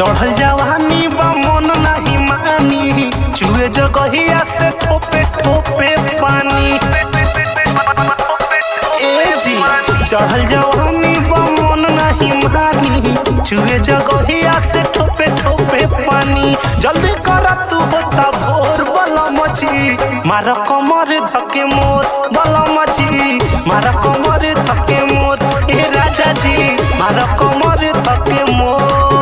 चढ़ल जवानी बा मन नाही मानी चुए जगहिया से ठोपे ठोपे पानी ए जी चढ़ल जवानी बा मन नाही मानी चुए जगहिया से ठोपे ठोपे पानी जल्दी कर तू होता भोर बला मची मार कमर धके मोर बला मची मार कमर धके मोर ए राजा जी मार कमर धके मोर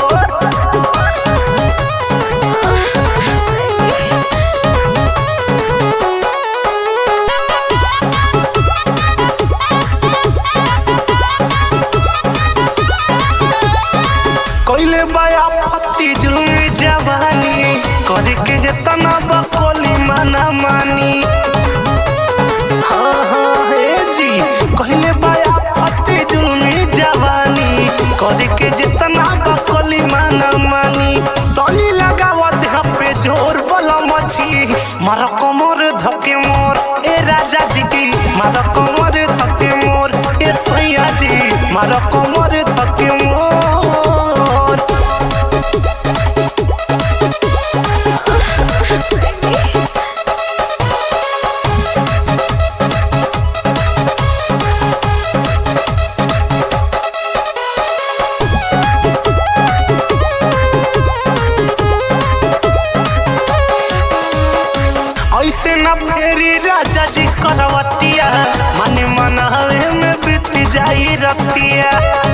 कोइले बाया पत्ती जुलमी जवानी करे के जतना बकोली माना मानी हाँ हाँ हे जी कोइले बाया पत्ती जुलमी जवानी करे के जतना बकोली माना मानी तोली लगावा देह पे जोर बला मची मारा कमर धके मोर ए राजा जी की मारा कमर धके मोर ए सैया जी मारा कमर धके मोर ऐसे न फेरी राजा जी करवतिया मन मन हवे में बीत जाई रतिया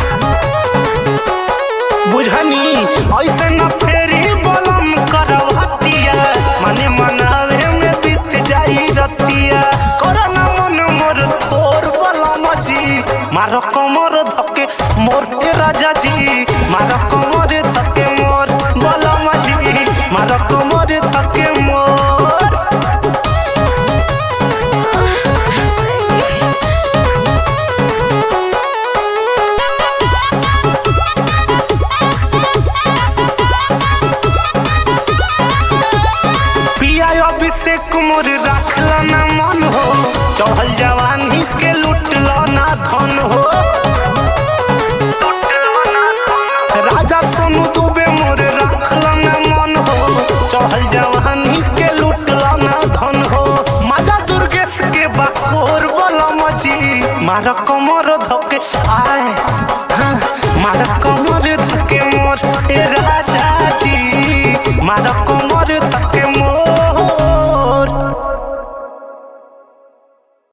बुझनी ऐसे न फेरी बलम करवतिया मन मन हवे में बीत जाई रतिया करना मन मोर तोर बलम जी मार कमर धके मोर ए राजा जी मार कमर धके मोर बलम जी मार कमर धके मोर पिया अभिषेक मोर राखला ना मन हो चढ़ल जवानी के लुटला ना धन हो राजा सोनू दुबे मोर राखला ना मन हो चढ़ल जवानी के लुटला ना धन हो माजा दुर्गेश के बाकोर बला मची मार कमर धके आए